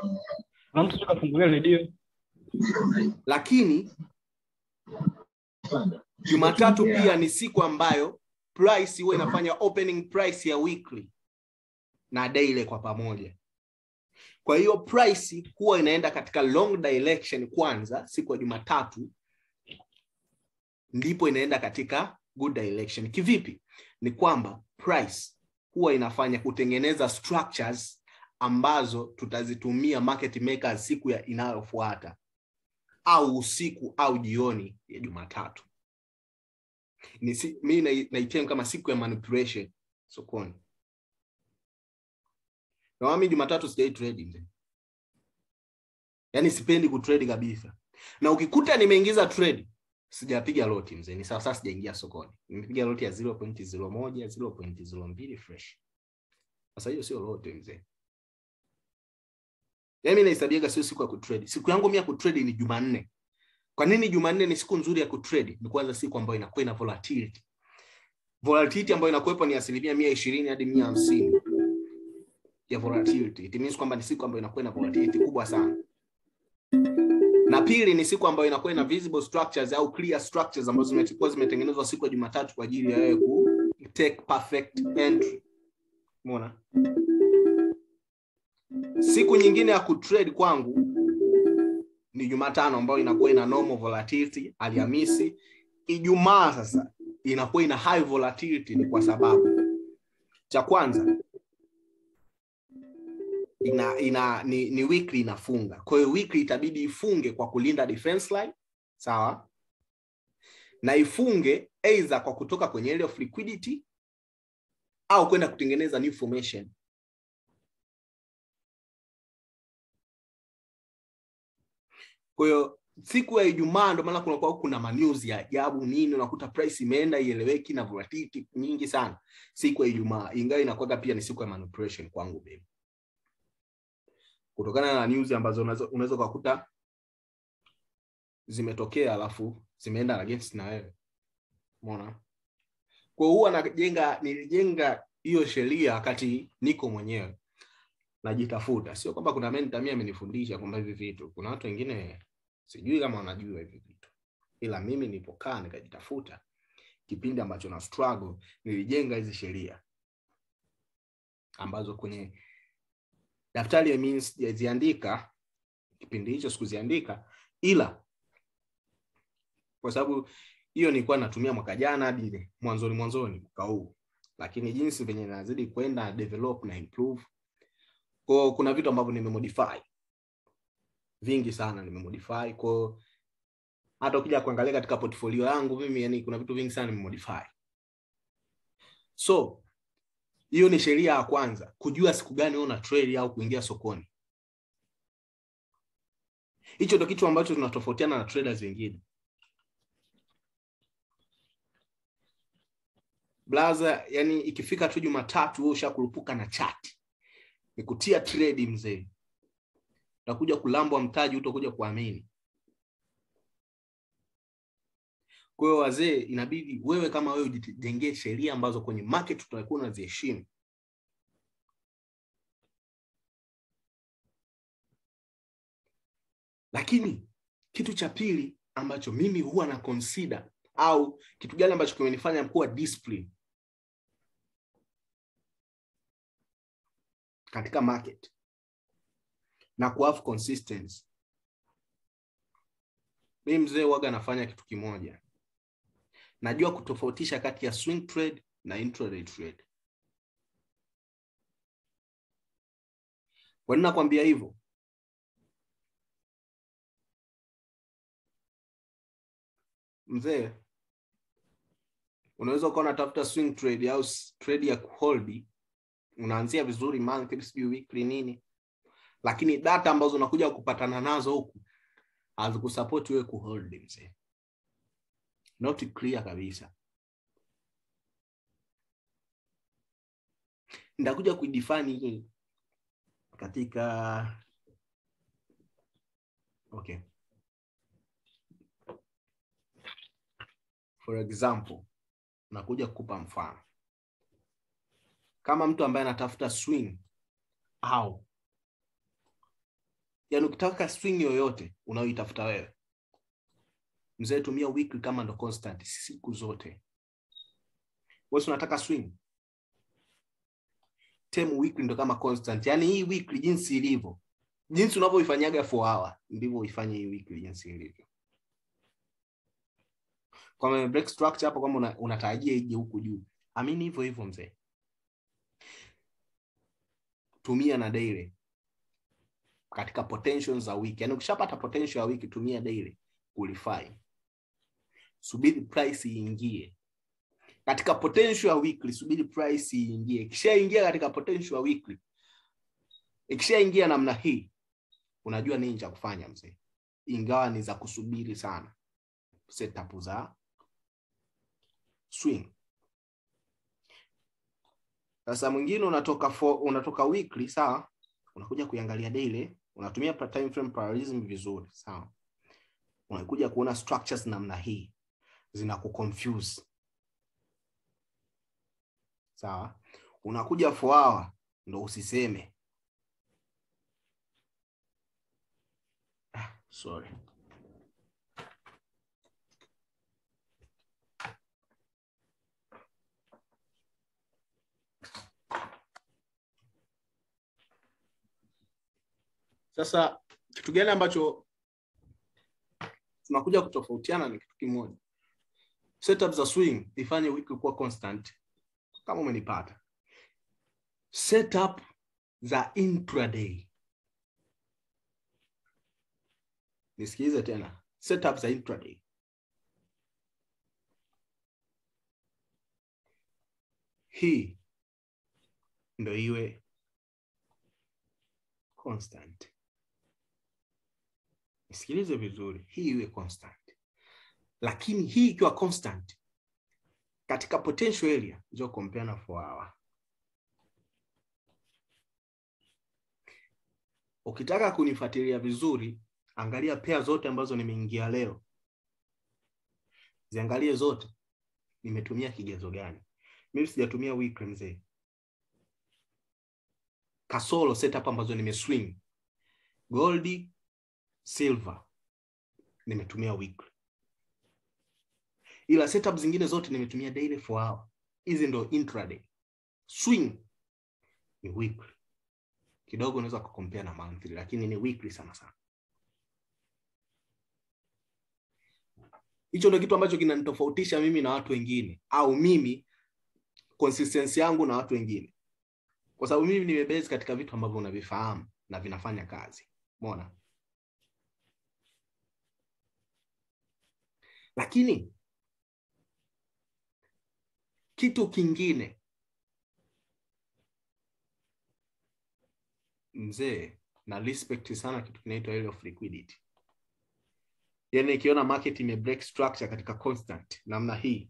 na mtu kafungulia redio lakini jumatatu pia ni siku ambayo price huwa inafanya opening price ya weekly na daily kwa pamoja kwa hiyo price huwa inaenda katika long direction kwanza siku ya jumatatu ndipo inaenda katika good direction kivipi ni kwamba price huwa inafanya kutengeneza structures ambazo tutazitumia market makers siku ya inayofuata au usiku au jioni ya jumatatu ni si, mi nai- naitem kama siku ya manipulation sokoni na mimi jumatatu sijai trade mzee yaani sipendi kutrade kabisa na ukikuta nimeingiza trade sijapiga loti mzee ni sawa sasa sijaingia sokoni nimepiga loti ya 0.01 0.02 fresh sasa hiyo sio loti mzee yaani mimi nahesabiaga sio siku ya kutrade siku yangu mimi ya kutrade ni jumanne kwa nini jumanne ni siku nzuri ya kutrade ni kwanza siku ambayo inakuwa ina volatility volatility ambayo inakuwepo ni asilimia mia ishirini hadi mia hamsini ya volatility it means kwamba ni siku ambayo inakuwa ina volatility kubwa sana na pili ni siku ambayo inakuwa ina visible structures au clear structures ambazo zimekuwa zimetengenezwa siku ya jumatatu kwa ajili ya wewe ku take perfect entry umeona siku nyingine ya kutrade kwangu ni jumatano ambayo inakuwa ina normal volatility alhamisi ijumaa sasa inakuwa ina high volatility ni kwa sababu cha kwanza ina, ina ni, ni weekly inafunga kwa hiyo weekly itabidi ifunge kwa kulinda defense line sawa na ifunge either kwa kutoka kwenye area of liquidity au kwenda kutengeneza new formation kwa hiyo siku ya ijumaa ndo maana kunakuwa kuna manews ya ajabu nini unakuta price imeenda ieleweki na volatility nyingi sana siku ya ijumaa ingawa inakuwaga pia ni siku ya manipulation kwangu mimi kutokana na news ambazo unaweza unaweza ukakuta zimetokea alafu zimeenda against na wewe umeona kwa hiyo huwa najenga nilijenga hiyo sheria wakati niko mwenyewe najitafuta sio kwamba kuna mentor mimi amenifundisha kwamba hivi vitu kuna watu wengine sijui kama wanajua hivi vitu ila mimi nilipokaa nikajitafuta kipindi ambacho na struggle nilijenga hizi sheria ambazo kwenye daftari ya mimi sijaziandika kipindi hicho sikuziandika ila kwa sababu hiyo nilikuwa natumia mwaka jana hadi mwanzoni mwanzoni mwaka huu lakini jinsi venye nazidi kwenda develop na improve kwa kuna vitu ambavyo nimemodify vingi sana nimemodify kwa hata ukija kuangalia katika portfolio yangu mimi yani kuna vitu vingi sana nimemodify so hiyo ni sheria ya kwanza kujua siku gani una trade au kuingia sokoni hicho ndo kitu ambacho tunatofautiana na traders wengine blaza yani ikifika tu jumatatu wewe ushakurupuka na chati ni kutia trade mzee utakuja kulambwa mtaji utakuja kuamini kwa hiyo wazee inabidi wewe kama wewe ujijengee sheria ambazo kwenye market tutakuwa unaziheshimu lakini kitu cha pili ambacho mimi huwa na consider au kitu gani ambacho kimenifanya kuwa discipline katika market na kuhave consistency mi mzee waga nafanya kitu kimoja najua kutofautisha kati ya swing trade na intraday trade kwa nini nakwambia hivyo mzee unaweza ukawa unatafuta swing trade au s- trade ya kuholdi unaanzia vizuri monthly sijui weekly nini lakini data ambazo unakuja kupatana nazo huku hazikusapoti wewe kuhold mzee not clear kabisa nitakuja kuidefine hii katika okay for example nakuja kukupa mfano kama mtu ambaye anatafuta swing au yaani ukitaka swing yoyote unayoitafuta wewe mzee tumia weekly kama ndo constant siku zote wewe unataka swing term weekly ndo kama constant yaani hii weekly jinsi ilivyo jinsi unavyoifanyaga 4 hour ndivyo uifanye hii weekly jinsi ilivyo kwa break structure hapo kama una, unatarajia ije huku juu amini hivyo hivyo mzee tumia na daily katika potential za wiki yaani ukishapata potential ya wiki tumia daily qualify subiri price iingie katika potential ya weekly subiri price iingie ikishaingia katika potential ya weekly ikishaingia namna hii unajua nini cha kufanya mzee ingawa ni za kusubiri sana setup za swing sasa mwingine unatoka for, unatoka weekly sawa unakuja kuiangalia daily unatumia time frame parallelism vizuri sawa unakuja kuona structures namna hii zina kuconfuse sawa unakuja for hour ndo usiseme ah, sorry sasa kitu gani ambacho tunakuja kutofautiana ni kitu kimoja setup za swing ifanye wiki kuwa constant kama umenipata setup za intraday nisikilize tena setup za intraday hii ndo iwe constant nisikilize vizuri hii iwe constant lakini hii ikiwa constant katika potential area njo compare na 4 hour ukitaka kunifuatilia vizuri angalia pea zote ambazo nimeingia leo ziangalie zote nimetumia kigezo gani mimi sijatumia weekly mzee kasoro setup ambazo nimeswing gold silver nimetumia weekly ila setup zingine zote nimetumia daily for hour hizi ndo intraday swing ni weekly kidogo unaweza kukompea na monthly lakini ni weekly sana sana hicho ndo kitu ambacho kinanitofautisha mimi na watu wengine au mimi consistency yangu na watu wengine kwa sababu mimi nimebase katika vitu ambavyo unavifahamu na vinafanya kazi umeona lakini kitu kingine mzee na respect sana kitu kinaitwa area of liquidity yani ikiona market ime break structure katika constant namna hii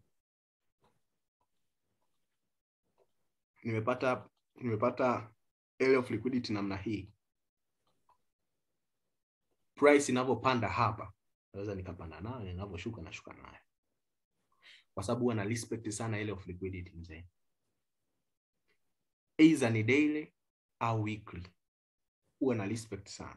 nimepata nimepata area of liquidity namna hii price inavyopanda hapa naweza nikapanda nayo inavyoshuka nashuka nayo kwa sababu huwa na respect sana ile of liquidity mzee either ni daily au weekly huwa na respect sana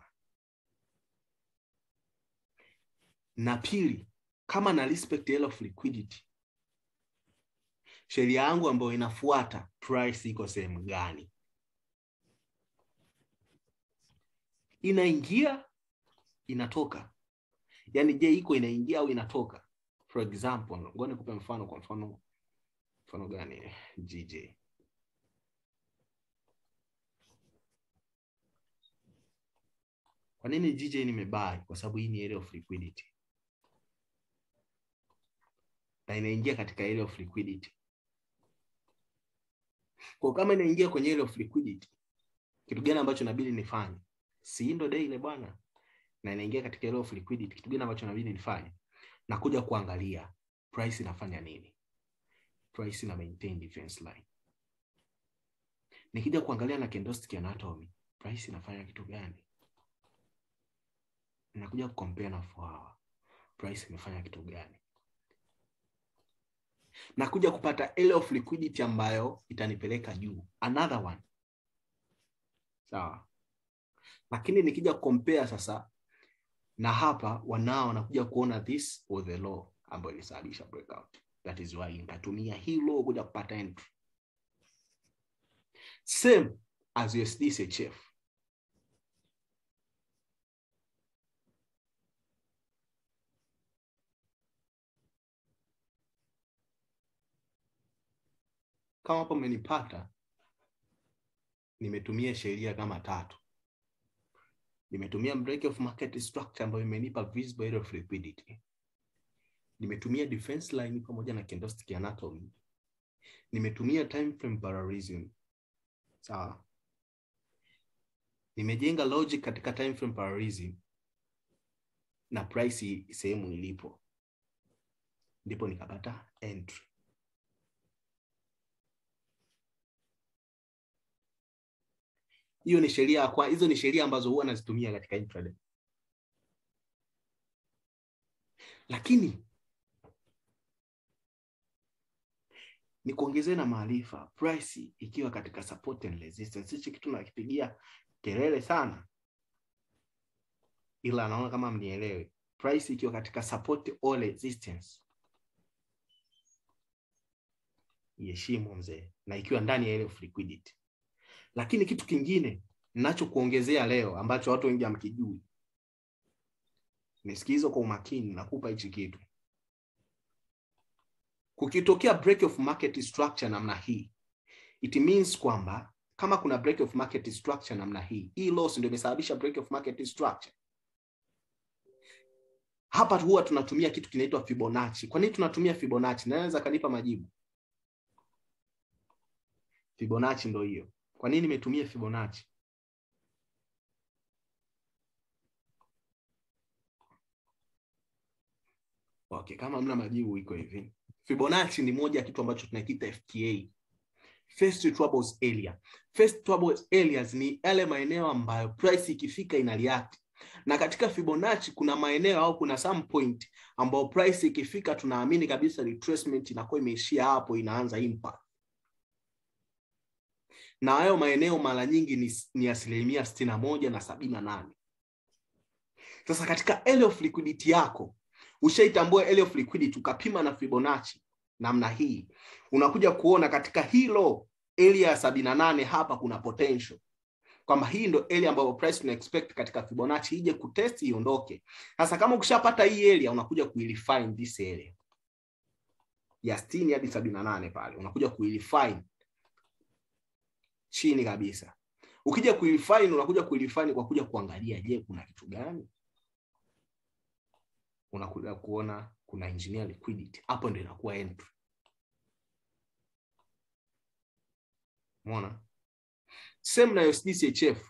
na pili kama na respect ile of liquidity sheria yangu ambayo inafuata price iko sehemu gani inaingia inatoka yaani je iko inaingia au inatoka for example ngoja nikupe mfano kwa mfano mfano gani gj kwa nini gj nimebai kwa sababu hii ni area of liquidity na inaingia katika area of liquidity kwa kama inaingia kwenye area of liquidity kitu gani ambacho inabidi nifanye si ndo daily bwana na inaingia katika area of liquidity kitu gani ambacho inabidi nifanye na kuja kuangalia price inafanya nini price ina maintain defense line nikija kuangalia na candlestick anatomy price inafanya kitu gani nakuja kucompare na 4 hour price imefanya kitu gani nakuja kupata area of liquidity ambayo itanipeleka juu another one sawa lakini nikija compare sasa na hapa wanao wanakuja kuona this was the law ambayo ilisababisha breakout that is why nikatumia hii law kuja kupata entry same as USD CHF kama hapo mmenipata nimetumia sheria kama tatu nimetumia break of market structure ambayo imenipa visible area of liquidity nimetumia defense line pamoja na candlestick anatomy nimetumia time frame parallelism sawa nimejenga logic katika time frame parallelism na price sehemu ilipo ndipo nikapata entry hiyo ni sheria kwa hizo ni sheria ambazo huwa nazitumia katika intraday lakini ni kuongezee na maarifa price ikiwa katika support and resistance hichi kitu nakipigia kelele sana ila naona kama mnielewe price ikiwa katika support or resistance iheshimu mzee na ikiwa ndani ya ile of liquidity lakini kitu kingine ninachokuongezea leo ambacho watu wengi hamkijui nisikilize kwa umakini nakupa hichi kitu kukitokea break of market structure namna hii it means kwamba kama kuna break of market structure namna hii hii loss ndio imesababisha break of market structure hapa huwa tunatumia kitu kinaitwa fibonacci kwa nini tunatumia fibonacci naweza kanipa majibu fibonacci ndo hiyo kwa nini nimetumia fibonacci okay kama mna majibu iko hivi fibonacci ni moja ya kitu ambacho tunakiita fta first troubles area first troubles areas ni yale maeneo ambayo price ikifika ina react na katika fibonacci kuna maeneo au kuna some point ambayo price ikifika tunaamini kabisa retracement inakuwa imeishia hapo inaanza impact na hayo maeneo mara nyingi ni, ni asilimia sitini na moja na sabini na nane sasa katika area of liquidity yako ushaitambua area of liquidity ukapima na fibonacci namna hii unakuja kuona katika hilo area ya sabini na nane hapa kuna potential kwamba hii ndo area ambayo price tuna expect katika fibonacci ije kutest iondoke sasa kama ukishapata hii area unakuja kuirefine this area ya sitini hadi sabini na nane pale unakuja kuirefine chini kabisa ukija kuirefine unakuja kuirefine kwa kuja kuangalia je kuna kitu gani unakuja kuona kuna engineer liquidity hapo ndio inakuwa entry umeona same na USD CHF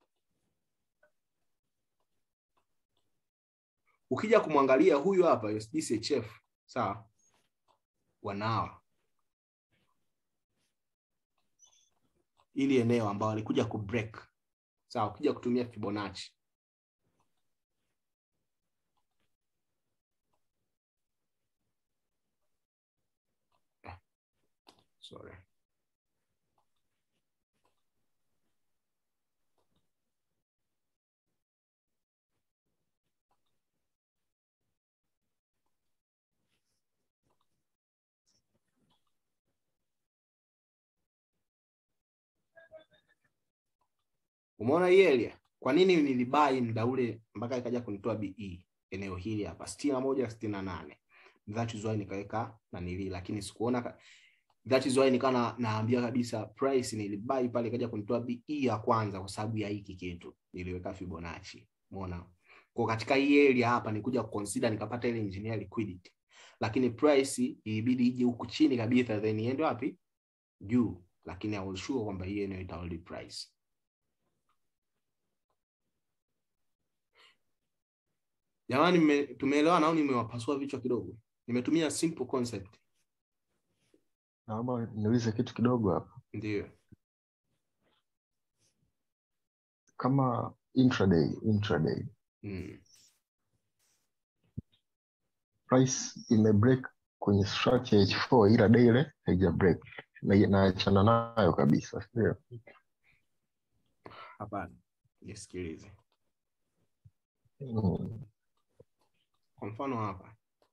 ukija kumwangalia huyu hapa USD CHF sawa wanawa ili eneo ambao alikuja kubreak sawa ukija kutumia Fibonacci sorry umeona hii area kwa nini nilibai muda ule mpaka ikaja kunitoa be eneo hili hapa sitini na moja sitini na nane that is why nikaweka nanili lakini sikuona ka... that is why nikawa na, naambia kabisa price nilibai pale ikaja kunitoa be ya kwanza kwa sababu ya hiki kitu niliweka fibonacci umeona kwa katika hii area hapa nikuja kuconsider nikapata ile engineer liquidity lakini price ilibidi ije huku chini kabisa then iende wapi juu lakini I was sure kwamba hii eneo itahold price jamani tumeelewana au nimewapasua vichwa kidogo nimetumia simple concept naomba niulize kitu kidogo hapa ndio kama intraday intraday mm. price imebreak kwenye structure h4 ila daily haija break na naachana nayo kabisa sio hapana nisikilize Mm. kwa mfano hapa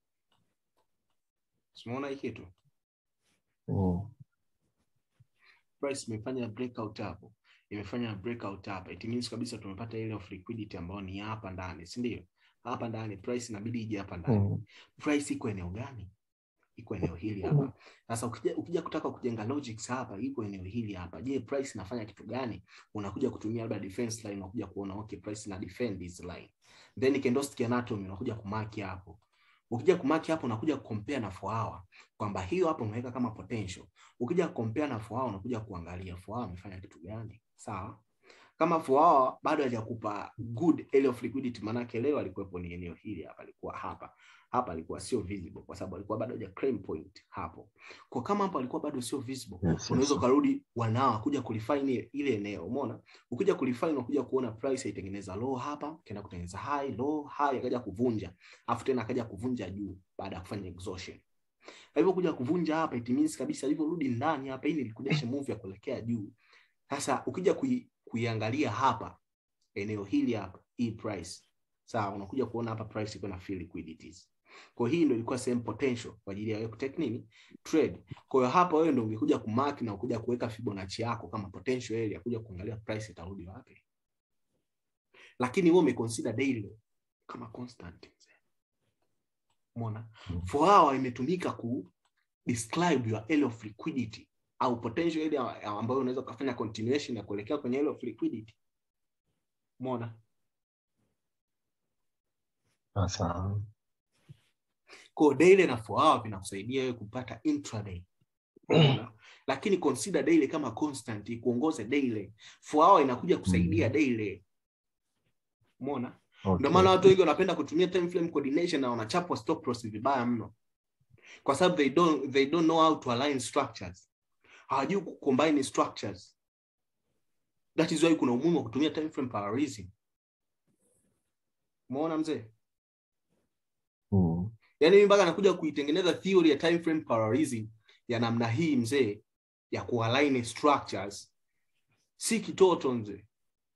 tumeona hii kitu Mm. price imefanya breakout hapo imefanya breakout hapa it means kabisa tumepata ile of liquidity ambayo ni hapa ndani si ndio hapa ndani price inabidi ije hapa ndani Mm. price iko eneo gani iko eneo hili hapa sasa ukija, ukija kutaka kujenga logics hapa iko eneo hili hapa je price inafanya kitu gani unakuja kutumia labda defense line unakuja kuona okay price ina defend this line then candlestick anatomy unakuja kumaki hapo ukija kumaki hapo unakuja compare na 4 hour kwamba hiyo hapo umeweka kama potential ukija compare na 4 hour unakuja kuangalia 4 hour amefanya kitu gani sawa kama 4 hour bado hajakupa good area of liquidity maanake leo alikuwepo ni eneo hili hapa alikuwa hapa hapa alikuwa sio visible kwa sababu alikuwa bado haja claim point hapo kwa kama hapo alikuwa bado sio visible Yes, yes. unaweza ukarudi wanao kuja kulifine ile- ile eneo umeona ukija kulifine unakuja kuona price haitengeneza low hapa kaenda kutengeneza high low high akaja kuvunja afu tena akaja kuvunja juu baada ya kufanya exhaustion alivyokuja kuvunja hapa it means kabisa alivyorudi ndani hapa hii ni liquidation move ya kuelekea juu sasa ukija kui, kuiangalia hapa eneo hili hapa hii price sawa unakuja kuona hapa price iko na free liquidities kwa hii ndio ilikuwa same potential kwa ajili ya wewe kutake nini trade kwa hiyo hapa wewe ndio ungekuja kumark na kuja kuweka Fibonacci yako kama potential area kuja kuangalia price itarudi wapi lakini wewe umeconsider daily kama constant umeona Mm. for hour imetumika ku describe your area of liquidity au potential area ambayo unaweza kufanya continuation ya kuelekea kwenye area of liquidity umeona Sasa kwa daily na 4 hour vinakusaidia wewe kupata intraday Unaona? lakini consider daily kama constant ikuongoze daily 4 hour inakuja kusaidia Mm. daily umeona okay. ndio maana watu wengi wanapenda kutumia time frame coordination na wanachapwa stop loss vibaya mno kwa sababu they don't they don't know how to align structures hawajui kucombine structures that is why kuna umuhimu wa kutumia time frame parallelism umeona mzee Mm. yaani mimi mpaka nakuja kuitengeneza theory ya time frame parallelism ya namna hii mzee ya kualign structures si kitoto mzee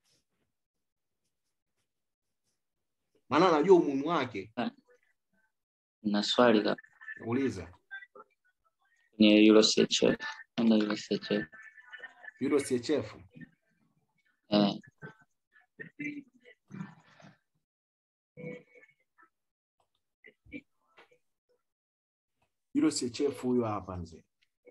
maana najua umuhimu wake na swali ka- uliza kwenye Euro CHF. Enda Euro CHF. Euro CHF Eh, Euro CHF huyo hapa mzee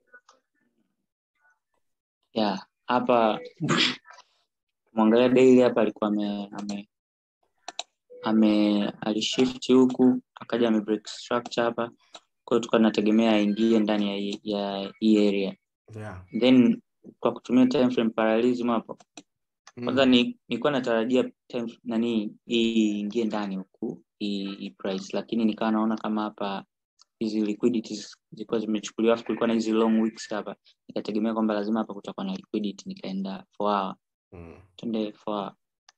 yeah, hapa mwangalia daily hapa alikuwa ame, ame, ame alishift huku akaja ame break structure hapa kwa hiyo tukawa tunategemea aingie ndani ya hii- ya hii area yeah. then kwa kutumia time frame parallelism hapo Mm. kwanza ni nilikuwa natarajia time nani hii iingie ndani huku hii hii price lakini nikawa naona kama hapa hizi liquidities zilikuwa zimechukuliwa afu kulikuwa na hizi long weeks hapa nikategemea kwamba lazima hapa kutakuwa na liquidity nikaenda four hour Mm. twende four hour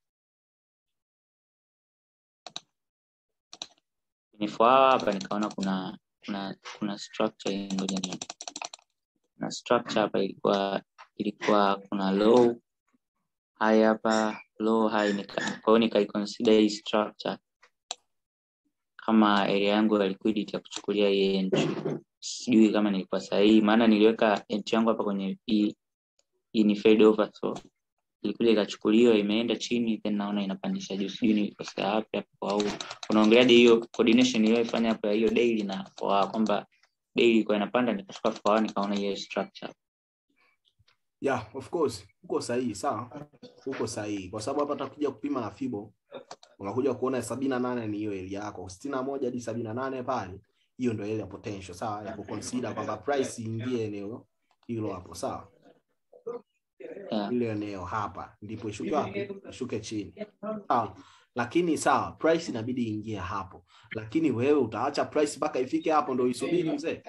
kwenye four hour hapa nikaona kuna kuna kuna structure ngoja ni kuna structure hapa ilikuwa ilikuwa kuna low high hapa low high nika, kwa hiyo nikaiconsider hii structure kama area yangu ya liquidity ya kuchukulia hii entry sijui kama nilikuwa sahihi maana niliweka entry yangu hapa kwenye hii hii ni fade over so ilikuja ikachukuliwa imeenda chini then naona inapandisha juu sijui nilikosea wapi hapo au unaongeleaje hiyo coordination iliyoifanya hapo ya hiyo daily na for kwamba daily ilikuwa inapanda nikashuka for nikaona hiyo structure yeah of course uko sahihi sawa uko sahihi kwa sababu hapa takuja kupima na fibo unakuja kuona sabini na nane ni hiyo area yako sitini na moja hadi sabini na nane pale hiyo ndio ile ya potential sawa ya kuconsider kwamba price iingie eneo hilo hapo sawa yeah. ile eneo hapa ndipo ishuke wapi ishuke chini sawa lakini sawa price inabidi iingie hapo lakini wewe utaacha price mpaka ifike hapo ndo isubiri mzee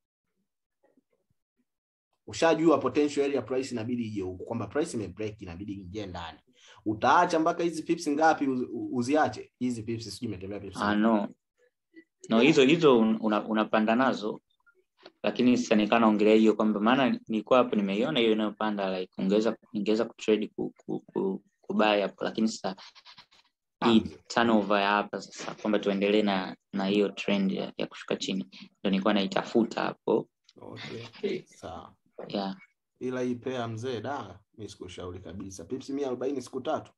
ushajua potential area price inabidi ije huku kwamba price imebreak inabidi ingie ndani utaacha mpaka hizi pips ngapi uzi- uziache hizi pips sijui imetembea pips ah, no no hizo hizo un- una, unapanda nazo lakini sasa nikaa naongelea hiyo kwamba maana nilikuwa hapo nimeiona hiyo inayopanda like ungeweza ningeweza kutrade ku, ku, ku, kubai hapo lakini sasa hii Ah, turnover ya hapa sasa kwamba tuendelee na na hiyo trend ya, ya kushuka chini ndo nilikuwa naitafuta hapo okay. Sawa. yeah. Ila hii pea mzee, da, mi sikushauri kabisa. Pips mia arobaini siku tatu.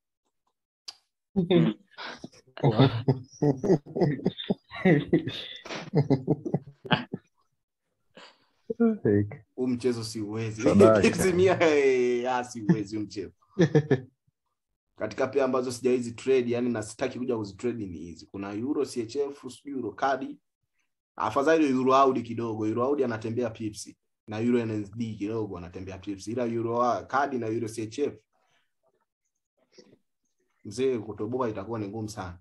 huu mchezo siuwezi Sadaka. Pips mia eh, ah, siuwezi huu mchezo katika pea ambazo sijawezi trade yani na sitaki kuja kuzitrade ni hizi kuna euro chf sijui euro kadi afadhali euro audi kidogo euro audi anatembea pips na euro nsd kidogo anatembea pips ila euro a- kadi na euro chf mzee kutoboa itakuwa ni ngumu sana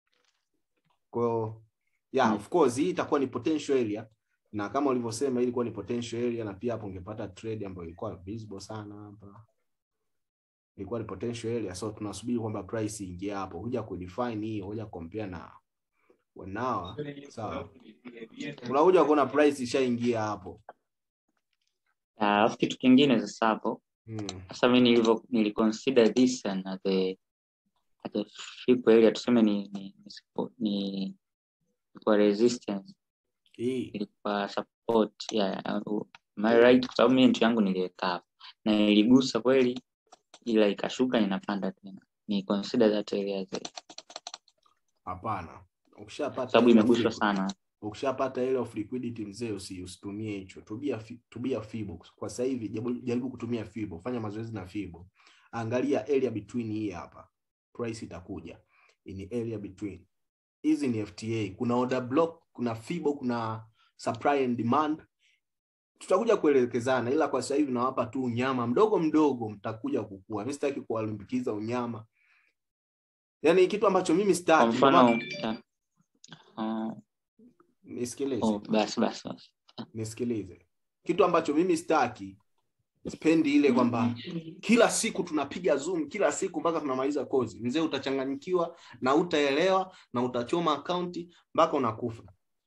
kwao yeah, Mm. of course hii itakuwa ni potential area na kama ulivyosema hii ilikuwa ni potential area na pia hapo ungepata trade ambayo ilikuwa visible sana hapa ilikuwa ni potential area so tunasubiri kwamba price iingie hapo huja kudefine hii huja compare na wanawa sawa unakuja kuona price ishaingia hapo Ah, alafu kitu kingine sasa hapo mm. sasa mi nilivyo niliconsider this and at the at the flip area tuseme ni ni ni, support- ni ilikuwa resistance hii ilikuwa support yeah, uh, am I right kwa sababu mi entry yangu niliweka hapo na iligusa kweli ila ikashuka inapanda tena ni consider that area as a- hapana ukishapata sababu ile imeguswa fibo- sana ukishapata ile of liquidity mzee usi, usitumie hicho tubia fi- tubia fibo kwa sasa hivi jaribu- jaribu kutumia fibo fanya mazoezi na fibo angalia area between hii hapa price itakuja ni area between hizi ni fta kuna order block kuna fibo kuna supply and demand tutakuja kuelekezana ila kwa sasa hivi nawapa tu unyama mdogo mdogo mtakuja kukua mi sitaki kuwalimbikiza unyama yaani kitu ambacho mimi kwa sitaki ndio mfano maana- yeah. uh, nisikilize oh, basi basi basi nisikilize kitu ambacho mimi sitaki spendi ile kwamba kila siku tunapiga zoom kila siku mpaka tunamaliza kozi mzee utachanganyikiwa na utaelewa na utachoma akaunti mpaka unakufa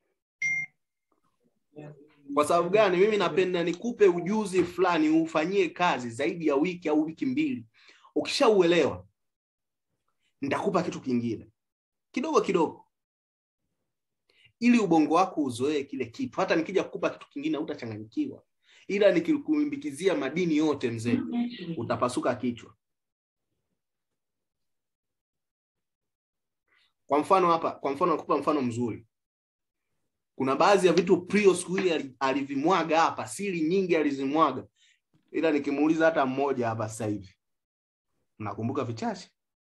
kwa sababu gani mimi napenda nikupe ujuzi fulani ufanyie kazi zaidi ya wiki au wiki mbili ukishauelewa nitakupa kitu kingine kidogo kidogo ili ubongo wako uzoee kile kitu hata nikija kukupa kitu kingine hautachanganyikiwa ila nikikuimbikizia madini yote mzee utapasuka kichwa kwa mfano hapa kwa mfano nakupa mfano mzuri kuna baadhi ya vitu prio siku ile ali- alivimwaga hapa siri nyingi alizimwaga ila nikimuuliza hata mmoja hapa sasa hivi nakumbuka vichache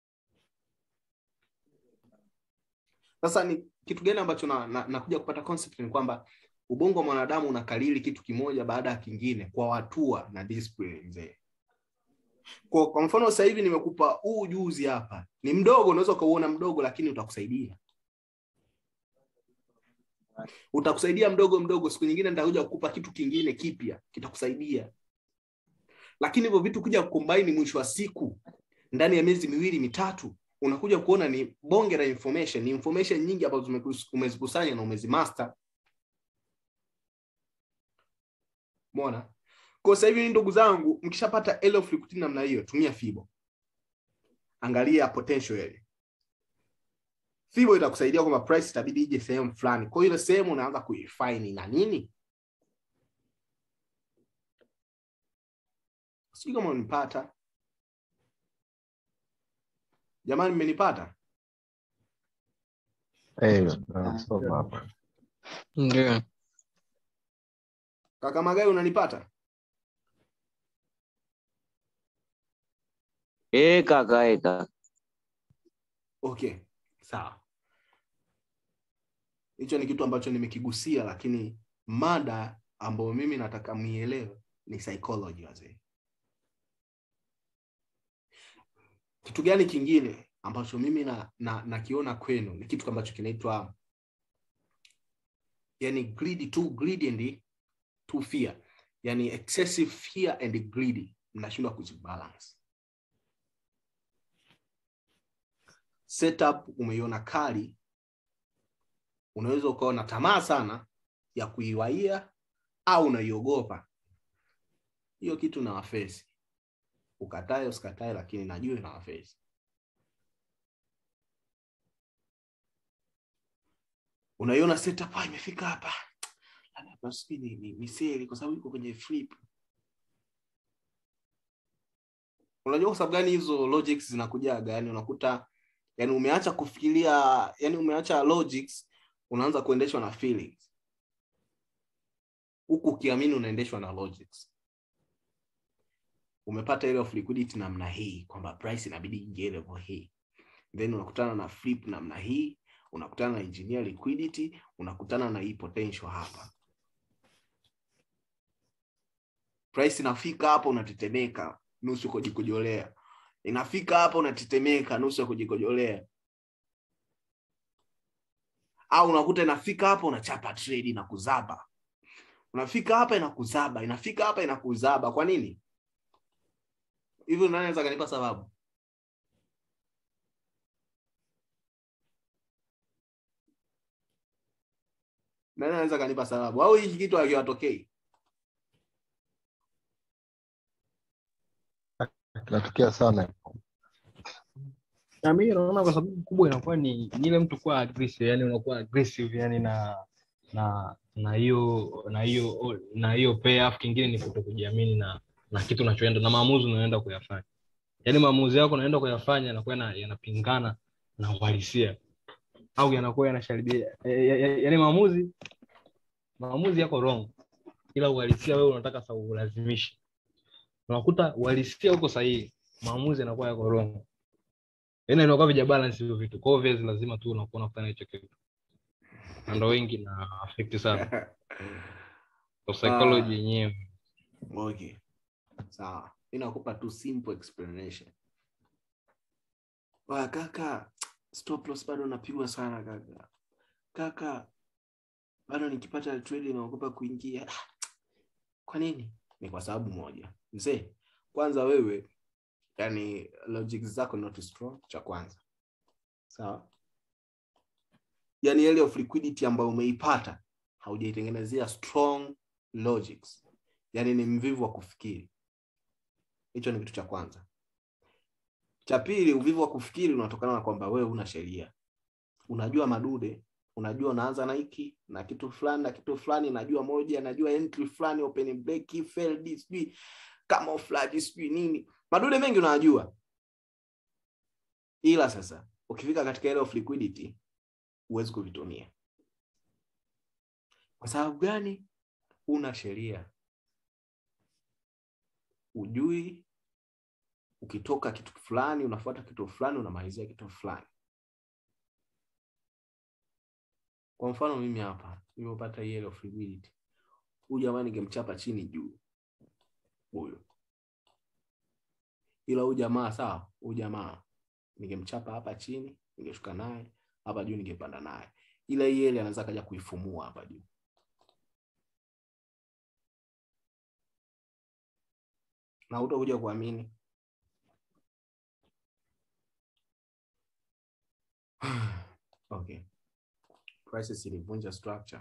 sasa ni kitu gani ambacho nakuja na, nakuja kupata concept ni kwamba ubongo wa mwanadamu unakalili kitu kimoja baada ya kingine kwa hatua na discipline mzee kwa, kwa mfano sasa hivi nimekupa huu ujuzi hapa ni mdogo unaweza ukauona mdogo lakini utakusaidia utakusaidia mdogo mdogo siku nyingine nitakuja kukupa kitu kingine kipya kitakusaidia lakini hivyo vitu kuja kukombaini mwisho wa siku ndani ya miezi miwili mitatu unakuja kuona ni bonge la information ni information nyingi ambazo umekus- umezikusanya na umezimaster Umeona? Kwa sasa hivi ndugu zangu, mkishapata L of liquidity namna hiyo, tumia Fibo. Angalia potential area. Fibo itakusaidia kwamba price itabidi ije sehemu fulani. Kwa hiyo ile sehemu unaanza kuifine na nini? Sijui kama unanipata. Jamani mmenipata? Eh, nasoma hapa. Ndio. Kaka Magai unanipata? Eh, kaka, eh, kaka. Okay, sawa. Hicho ni kitu ambacho nimekigusia, lakini mada ambayo mimi nataka muielewe ni psychology wazee. Kitu gani kingine ambacho mimi na, na, nakiona kwenu ni kitu ambacho kinaitwa yani greedy, too greedy and too fear, yani excessive fear and greedy, mnashindwa kuzibalance. setup umeiona kali unaweza ukawa na tamaa sana ya kuiwaia au unaiogopa hiyo kitu na wafesi ukatae usikatae lakini najua ina face unaiona setup ah, imefika hapa Labda hapa sijui ni, ni, ni seli kwa sababu iko kwenye flip unajua kwa sababu gani hizo logics zinakujaga yani unakuta yani umeacha kufikiria yani umeacha logics unaanza kuendeshwa na feelings huku ukiamini unaendeshwa na logics umepata ile of liquidity namna hii kwamba price inabidi ingie level hii then unakutana na flip namna hii unakutana na engineer liquidity unakutana na hii potential hapa price inafika hapo unatetemeka nusu kujikojolea inafika hapa unatetemeka nusu ya kujikojolea au unakuta inafika hapa unachapa trade na kuzaba unafika hapa inakuzaba inafika hapa inakuzaba kwa nini hivyo nani anaweza kanipa sababu nani anaweza kanipa sababu au hiki kitu hakiwatokei kinatokea sana na mimi naona kwa sababu kubwa inakuwa ni ni ile mtu kuwa aggressive yani unakuwa aggressive yani na na na hiyo na hiyo na hiyo pay afu kingine ni kuto kujiamini na na kitu unachoenda na maamuzi unaenda kuyafanya yaani maamuzi yako unaenda kuyafanya yanakuwa yana- yanapingana na uhalisia au yanakuwa yanasharibia yaani maamuzi maamuzi yako wrong ila uhalisia wewe unataka sa ulazimishe unakuta uhalisia uko sahihi maamuzi yanakuwa yako wrong yaani inakuwa vija balance hivyo vitu kwa hiyo obvious lazima tu unakuwa unafanya hicho kitu na ndo wengi na affect sana kwa psychology yenyewe okay sawa mi nakupa tu simple explanation wa kaka stop loss bado napigwa sana kaka kaka bado nikipata trade naogopa kuingia Ah, kwa nini ni kwa sababu moja mzee kwanza wewe yani logic zako not strong cha kwanza sawa yani ile of liquidity ambayo umeipata haujaitengenezea strong logics yani ni mvivu wa kufikiri hicho ni kitu cha kwanza cha pili uvivu wa kufikiri unatokana na kwamba wewe una sheria unajua madude unajua unaanza na hiki na kitu fulani na kitu fulani najua moja najua entry fulani open break failed sijui kama flag sijui nini madude mengi unajua ila sasa ukifika katika ile of liquidity huwezi kuvitumia kwa sababu gani una sheria ujui ukitoka kitu fulani unafuata kitu fulani unamalizia kitu fulani kwa mfano mimi hapa nimepata hii of liquidity huyu jamaa ningemchapa chini juu huyu ila huyu jamaa sawa huyu jamaa ningemchapa hapa chini ningeshuka naye hapa juu ningepanda naye ila hii ele anaweza kaja kuifumua hapa juu na utakuja kuamini okay prices ilivunja structure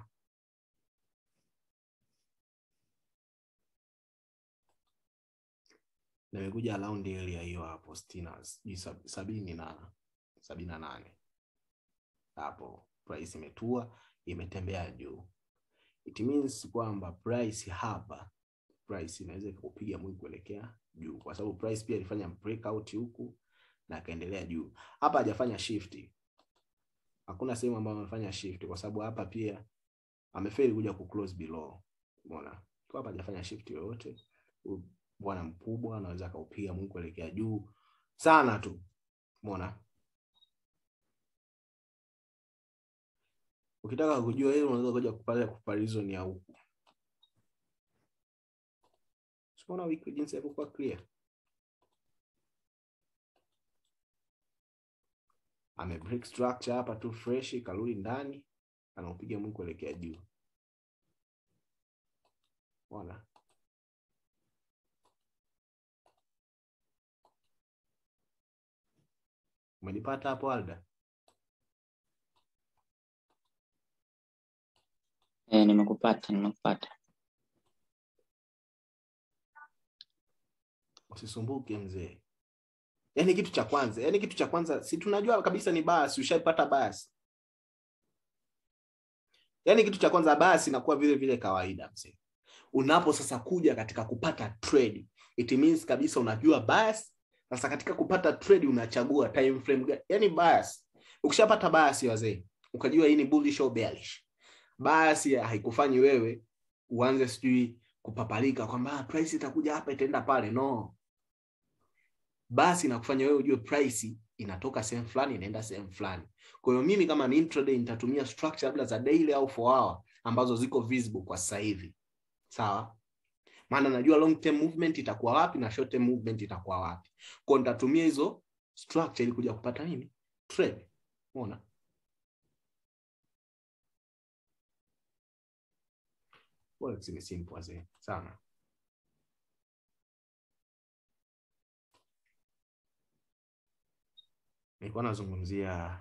na imekuja around area hiyo hapo sitini sijui sab- sabini na sabini na nane hapo price imetua imetembea juu it means kwamba price hapa price inaweza ikupiga mwingi kuelekea juu kwa sababu price pia ilifanya breakout huku na akaendelea juu hapa hajafanya shift hakuna sehemu ambayo amefanya shift kwa sababu hapa pia amefeli kuja ku close below umeona kwa hapa hajafanya shift yoyote Huyu bwana mkubwa anaweza akaupiga mwingi kuelekea juu sana tu umeona ukitaka kujua hilo unaweza kuja kupata comparison ya huku Unaona wiki jinsi yalivyokuwa clear. Ame break structure hapa tu fresh, karudi ndani, anaupiga mwingi kuelekea juu. Unaona? Umenipata hapo Alda? Eh, nimekupata nimekupata usisumbuke mzee yaani kitu cha kwanza yaani kitu cha kwanza si tunajua kabisa ni basi ushaipata basi yaani kitu cha kwanza basi inakuwa vile vile kawaida mzee unapo sasa kuja katika kupata trade it means kabisa unajua basi sasa katika kupata trade unachagua time frame gani yaani basi ukishapata basi wazee ukajua hii ni bullish au bearish basi haikufanyi wewe uanze sijui kupapalika kwamba "Ah, price itakuja hapa itaenda pale no basi inakufanya wewe ujue price inatoka sehemu fulani inaenda sehemu fulani kwa hiyo mimi kama ni intraday nitatumia structure labda za daily au 4 hour ambazo ziko visible kwa sasa hivi sawa maana najua long term movement itakuwa wapi na short term movement itakuwa wapi kwa hiyo nitatumia hizo structure ili kuja kupata nini trade umeona Forex ni simple wazee sana nilikuwa nazungumzia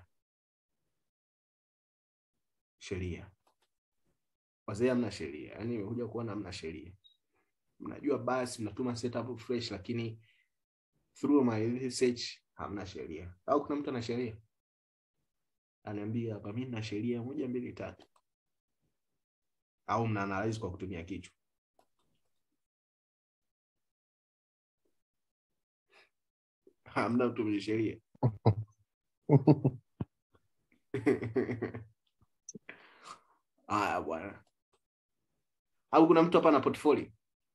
sheria wazee hamna sheria yaani imekuja kuona hamna sheria mnajua basi mnatuma setup fresh lakini through my research hamna sheria au kuna mtu ana sheria aniambia hapa mi na sheria moja mbili tatu au mna analyze kwa kutumia kichwa hamna mtu mwenye sheria haya bwana au kuna mtu hapa na portfolio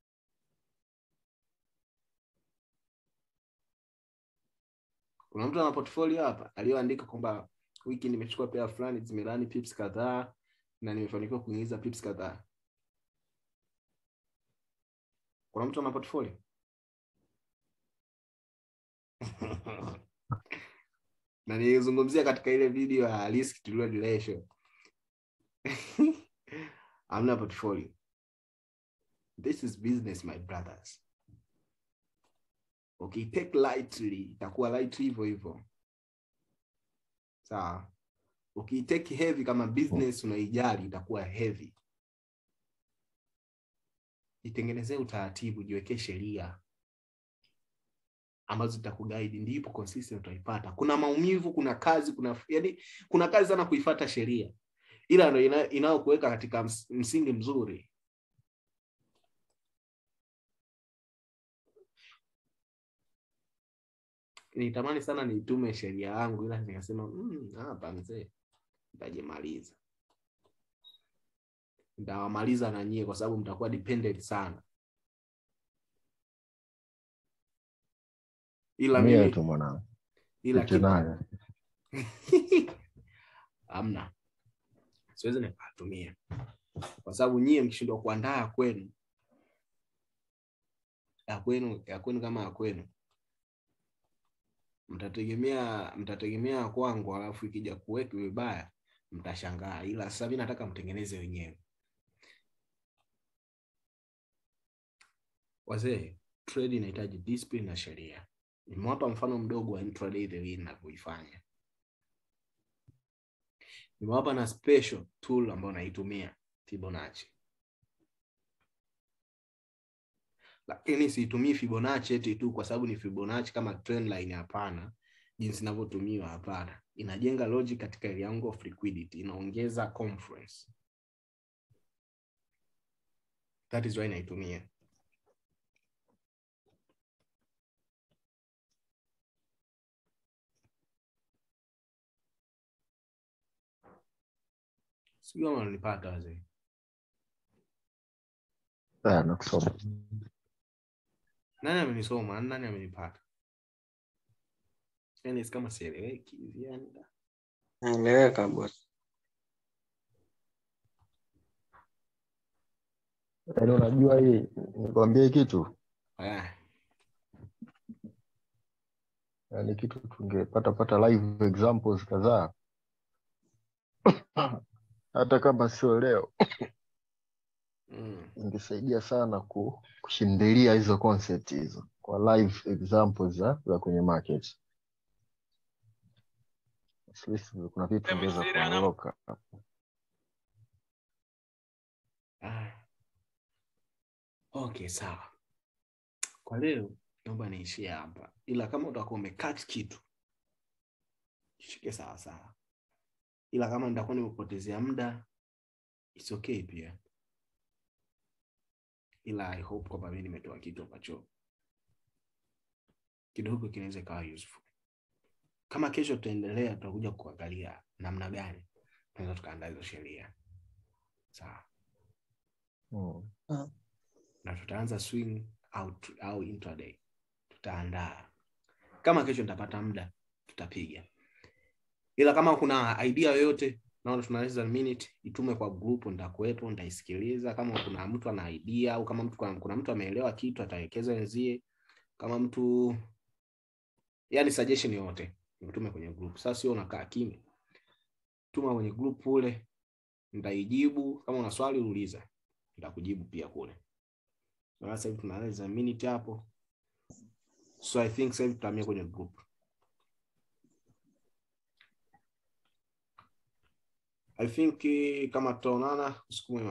kuna mtu ana portfolio hapa aliyoandika kwamba wiki nimechukua pea fulani zimelani pips kadhaa na nimefanikiwa kuingiza pips kadhaa kuna mtu ana portfolio na nilizungumzia katika ile video ya risk to reward ratio hamna portfolio this is business my brothers okay take lightly itakuwa lightly hivyo hivyo sawa ukiitake heavy kama business unaijali itakuwa heavy itengenezee utaratibu jiwekee sheria ambazo zitakuguide ndipo consistent utaipata kuna maumivu kuna kazi kuna yani kuna kazi sana kuifata sheria ila ndo ina- inayokuweka katika ms- msingi mzuri nitamani sana niitume sheria yangu ila nikasema "Mm, hapa mzee nitajimaliza nitawamaliza na nyie kwa sababu mtakuwa dependent sana ila mia mimi tu mwanangu ila Pite kitu nayo hamna siwezi nikatumia kwa sababu nyie mkishindwa kuandaa ya kwenu ya kwenu ya kwenu kama ya kwenu mtategemea mtategemea ya kwangu alafu ikija kuweka vibaya mtashangaa ila sasa mi nataka mtengeneze wenyewe wazee trade inahitaji discipline na sheria nimewapa mfano mdogo wa intraday the way ninavyoifanya nimewapa na special tool ambayo naitumia Fibonacci. Lakini siitumii Fibonacci eti tu kwa sababu ni Fibonacci kama trend line, hapana. Jinsi inavyotumiwa, hapana. Inajenga logic katika area of liquidity, inaongeza confluence. That is why naitumia. Sijui kama unanipata wazee. Ah, nakusoma Nani amenisoma? Nani amenipata? Yani si kama sieleweki hivi yani. da. naeleweka boss yaani unajua hii nikwambie kitu Ah, yaani kitu tungepata pata live examples kadhaa hata kama sio leo mm. ingesaidia sana ku, kushindilia hizo concept hizo kwa live examples za, za kwenye market At least kuna vitu vingeweza kuondoka Ah. Okay, sawa. Kwa leo naomba niishie hapa ila kama utakuwa umekat kitu shike sawa sawa ila kama nitakuwa nimepotezea muda it's okay pia ila i hope kwamba mi nimetoa kitu ambacho kidogo kinaweza ikawa useful kama kesho tutaendelea tutakuja kuangalia namna gani tunaweza tukaandaa hizo sheria sawa Mm. na tutaanza swing au, au intraday tutaandaa kama kesho nitapata muda tutapiga ila kama kuna idea yoyote naona tunaweza minute itume kwa group nitakuwepo nitaisikiliza kama kuna mtu ana idea au kama mtu kuna, kuna mtu ameelewa kitu atawekeza wenzie kama mtu yani suggestion yoyote nitume kwenye group sasa sio unakaa kimya tuma kwenye group ule nitaijibu kama una swali uliza nitakujibu pia kule Na sasa hivi tunaweza minute hapo so i think sasa hivi tutahamia kwenye group i think eh, kama tutaonana usiku mwema